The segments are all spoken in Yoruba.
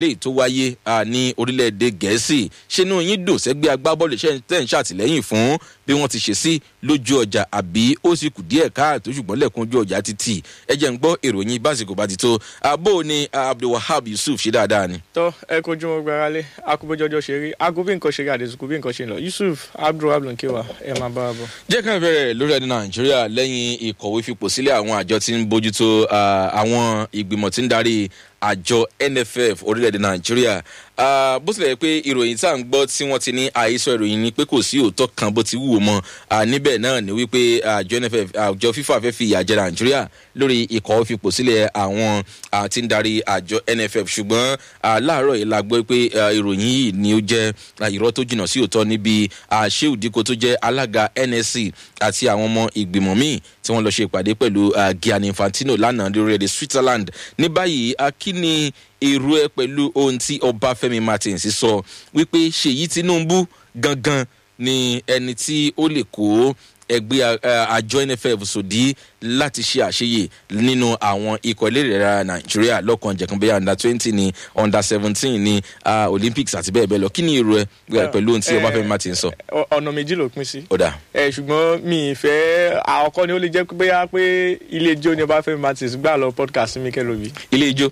léyìí tó wáyé ní orílẹ̀-èdè gẹ̀ẹ́sì ṣínú yín dùn sẹ́gbẹ́ agbábọ́ọ̀lù tẹ̀ ń ṣàtìlẹ́yìn fún bí wọ́n ti ṣe sí lójú ọjà àbí ó sì kù díẹ̀ káàtó ṣùgbọ́n lẹ́kùn ojú ọjà ti tì ẹ jẹ́ ń gbọ́ ìròyìn básìkò bá ti tó àbó ni abdulwahab yusuf ṣe dáadáa ni. tọ́ ẹ kojú wọn gbára lé akúbójọjọ ṣe rí aago bí nǹkan ṣe rí àdéṣukú bí nǹkan ṣe ń lọ yusuf abdulwahab ló ń kéwà ẹ máa bá wa bọ̀. jẹ́ ká bẹ̀rẹ̀ lórí ẹni nàìjíríà lẹ́yìn ìkọ̀wé fipò sílẹ̀ àwọn àjọ tí ń bójútó àwọn ìgbìmọ̀ tí ń darí àjọ nff orílẹ̀-èdè nàìjíríà bó tilẹ̀ pé ìròyìn tá à ń gbọ́ tí wọ́n ti ní àhesọ ìròyìn ni pé kò sí òótọ́ kan bó ti wúwo mọ́ níbẹ̀ náà ni wípé àjọ nff àjọ fifa fẹ́ fi ìyà jẹ nàìjíríà lórí ìkọ̀wé fipò sílẹ̀ àwọn tí ń darí àjọ nff ṣùgbọ́n láàárọ̀ yìí la gbọ́ pé ìròyìn yìí ni ó jẹ́ irọ́ tó jìnnà sí òótọ́ níbi sheu diko tó jẹ́ alága nsc àti àwọn ọmọ ìgbìmọ̀ míì tí wọ́n lọ ṣe ìpàdé pẹ̀lú gianni infantino lánàá lórílẹ̀‐èdè switzerland ní báyìí kí ni èrò ẹ pẹ̀lú ohun tí ọbáfẹ́mi martins sọ wípé ṣèyí tinubu gangan ni ẹni tí ó lè kó ẹgbẹ́ àjọ nff sòdí láti ṣe àṣeyè nínú àwọn ikọ̀ elérera nàìjíríà lọ́kàn jẹ̀kan bẹ́ẹ̀ under twenty ni under seventeen ni olympics àti bẹ́ẹ̀ bẹ́ẹ̀ lọ kí ni èrò ẹ pẹ̀lú ohun tí ọbáfẹ́mi martins sọ. ọ̀nà méjì ló pín sí. ó dà. ẹ ṣùgbọ́n mi ì fẹ́ àkọ́kọ́ ni ó lè jẹ́ pé bóyá pé ilé ijó ni ọbáfẹ́mi martins gbà lọ podcast mi kẹ́ lóbi. ilé ijó.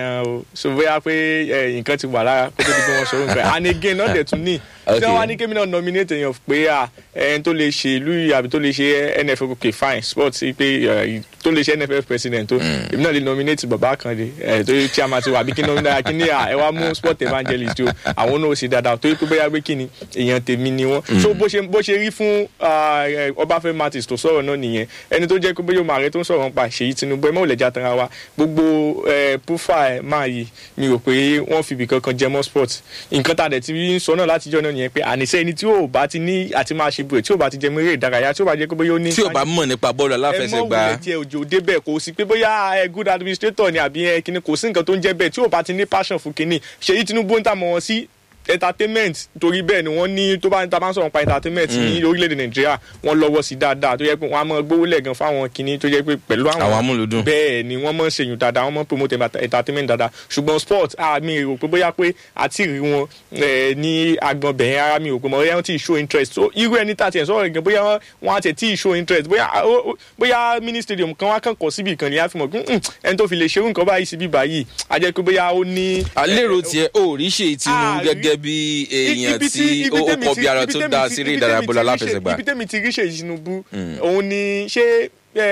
so bóyá pé nǹkan ti wà lára kó tó di pé wọ́n sọ nǹkan and again náà dẹ̀ tún ní tí wọ́n wá ní kémi náà nominate èèyàn pé ẹni tó lè ṣe ìlú yìí àbí tó lè ṣe nff ok fine sports pé tó lè ṣe nff president tó èmi náà lè nominate bàbá kan de tó yẹ chairman ti wà àbí kí náà kí ni ẹ wá mú sport evangelist o àwọn náà ó ṣe dáadáa tó yẹ pé bóyá pé kí ni èèyàn tèmi ni wọn so bó ṣe bó ṣe rí fún ọbáfẹ́ martins tó sọ̀rọ̀ náà nìyẹn ẹni tó jẹ́ pé bóyá òmàrẹ́ tó ń sọ̀rọ̀ nípa ṣèyí tinubu ẹ mọ̀ lẹ́jà tara wa gbogbo púfà ẹ̀ máa yìí mi rò pé wọ́n fi ibì kankan jẹ mọ́ sport nǹkan tá a dẹ̀ ti ń sọ náà látijọ́ náà nìyẹn pé àníṣe ẹni tí ò bá ti ní àti máa ṣe bùrẹ̀ tí ò bá ti jẹ mẹ́rẹ̀ ìdárayá tí ò bá jẹ́ pé bóyá ó ní. tí ò bá mọ̀ nípa bọ́ọ̀lù aláfẹsẹ̀gbá. ẹ mọ̀ wulẹ̀ tiẹ̀ òjò débẹ̀ kò sí pé bóyá ẹ good administrator ni àbí ẹ kíni kò sí nǹkan tó ń jẹ́ bẹ́ẹ̀ tí ò bá ti ní passion fún kíni ṣèyí tinubu ń tà mọ́ wọn sí entertainment torí bẹ́ẹ̀ ni wọ́n ní tó bá ń ta bá ń sọ̀rọ̀ pa entertainment ní orílẹ̀-èdè nàìjíríà wọ́n lọ́wọ́ sí dáadáa tó yẹ pé wọ́n á mọ gbówó lẹ́gàn fáwọn kinní tó yẹ pé pẹ̀lú àwọn àwọn amúlùdùn bẹ́ẹ̀ ni wọ́n mọ̀ ń ṣèyún dáadáa wọ́n mọ̀ ń promote entertainment dáadáa ṣùgbọ́n sport àmì rò pé bóyá pé àti rí wọn ní agbọn bẹ̀yẹn ara mi rò pé bóyá wọ́n ti show interest so irú ẹni tá a ti ẹ̀ sọ̀rọ̀ gan bóyá wọ́n á ti tí show interest bóyá bóyá mini stadium kan wá kàn kọ́ síbi ìkànnì á fi mọ̀ ẹni tó fi lè ṣerú nǹkan báyìí síbí báyìí á jẹ́ pé bóyá ó ní. àlérò tiẹ̀ ò rí ṣe ìtinú gẹ́gẹ́ bí èèyàn tí ó kọ bí ara tó dá sí eré ìdárayá bọ́lá aláfẹsẹ̀gbá. ibi tẹ́mi ti rí ṣe ìṣinúbù òun ni ṣé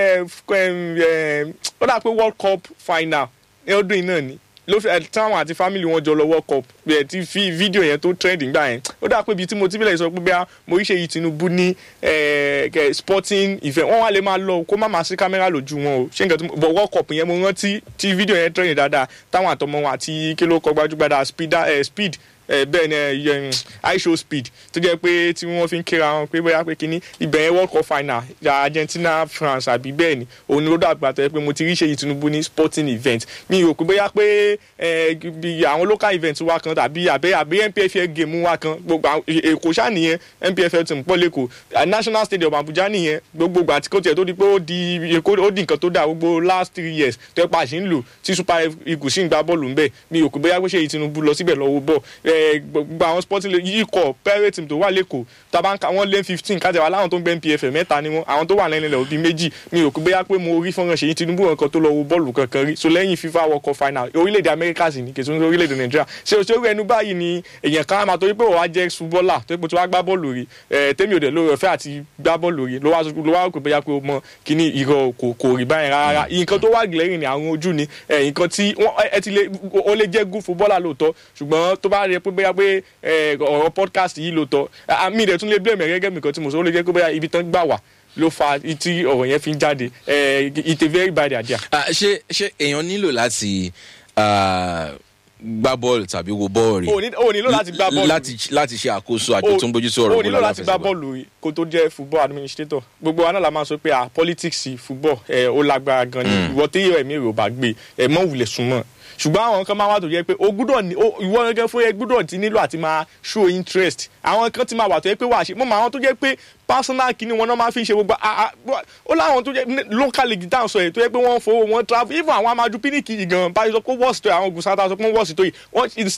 ó dà pé world cup final ọdún yìí náà ni ló fi táwọn àti family wọn jọ lọ world cup ẹ ti fi fídíò yẹn tó trend gbà yẹn ó dà pé ibi tí mo ti bílẹ̀ sọ pé bí mo rí ṣe yìí tinubu ní sporting event wọ́n wá lè máa lọ kó má máa sí kámẹ́rà lójú wọn o ṣé nǹkan tí mo bọ̀ world cup yẹn mo rántí tí fídíò yẹn trend dáadáa táwọn àtọmọ wọn àti kí ló kọ gbajúgbajà speed bẹ́ẹ̀ ni iShow speed tó jẹ́ pé tí wọ́n fi ń kíra wọn pé bóyá pé kínní ibẹ̀ yẹn world cup final Argentina France àbí bẹ́ẹ̀ ni òun ni ó dàgbà tó yẹ pé mo ti rí ṣe Tinubu ní sporting event mi rò pé bóyá pé àwọn local event wa kan tàbí àbẹ́ àbẹ́ NPFL game wa kan gbogbo Èkó ṣá nìyẹn NPFL ti ń pọ̀ lẹ́kọ̀ọ́ National Stadium Abuja nìyẹn gbogbo àti kó tiẹ̀ tó di pé ó di Èkó ó di nǹkan tó dà gbogbo last three years tó yẹ pa àṣì ń lò tí Super Eagles sì ń gbá bọ́ọ̀lù ń bẹ̀ mi rò pé bóyá pé ṣe Tinubu lọ síbẹ̀ lọ́wọ́ bọ́ọ̀ gbogbo àwọn sporting yìí kọ pirate team tó wà lẹ́kọ̀ọ́ tàbá wọn lé fifteen kájà wà láwọn tó ń gbẹ́ npfl mẹ́ta ni wọn àwọn tó wà lẹ́yìn ilẹ̀ òbí méjì mi ò kó bóyá pé mo rí fọ́nrán ṣèyí tinubu nǹkan tó lọ wo bọ́ọ̀lù kankan rí so lẹ́yìn fifa world cup final orílẹ̀-èdè amẹ́ríkà sì ní kèsì orílẹ̀-èdè nàìjíríà ṣé o ṣe orí ẹnu báyìí ni èèyàn kan máa torí pé wọ́n á jẹ́ ṣubọ́là tó pé tí wọ́n á gbá bọ́ọ̀lù rí tẹ́mi òde lórí ọ̀fẹ́ àti gbá bọ́ọ̀lù rí ló wá rò pé bóyá pé o mọ kíní ìrọ̀ kò rí báyìí rárá nǹkan tó wà glẹ́rìn ní àwọn ojú ni nǹkan tí ẹ ti lè ó lè jẹ́ good footballer lóòótọ́ ṣùgbọ́n tó bá rí pé bóyá pé ọ̀rọ̀ podcast yìí ló tọ́ àmì rẹ̀ tún lè blame gẹ́gẹ́ mi kan tí mo sọ ó lè jẹ́ pé bóyá ibi tán gbà wá ló fa tí ọ̀rọ̀ yẹn fi ń jáde it's a very bad idea. ṣé ṣé èèyàn nílò láti gbá bọ́ọ̀lù tàbí wo bọ́ọ̀lù rí o nílò láti gbá bọ́ọ̀lù láti ṣe àkóso àjọ tó ń bójú sí ọ̀rọ̀ o nílò láti gbá bọ́ọ̀lù rí kó tó jẹ́ football administrator gbogbo wa náà la máa sọ pé politics football ó lágbára gan ni ìwọ tí ẹ̀mí rẹ̀ ò bá gbé ẹ̀ mọ́ wulẹ̀ súnmọ́ ṣùgbọ́n àwọn kan máa wà tó jẹ́ pé o gbúdọ̀ ní o- ìwọ gẹ́gẹ́ fún ẹ gbúdọ̀ ti nílò àti máa show interest àwọn kan ti máa wà tó jẹ́ pé wà á ṣe mọ́ àwọn tó jẹ́ pé personal kìíní wọn náà máa fi ṣe gbogbo a- a- ó láwọn tó jẹ́ ní- local league dáhùn sọ yìí tó jẹ́ pé wọ́n ń fowó wọn travel even àwọn amadu piniki yìí gan báyìí sọ pé wọ́ọ̀sì tó yìí àwọn ogun sátá sọ pé wọ́ọ̀sì tó yìí wọ́n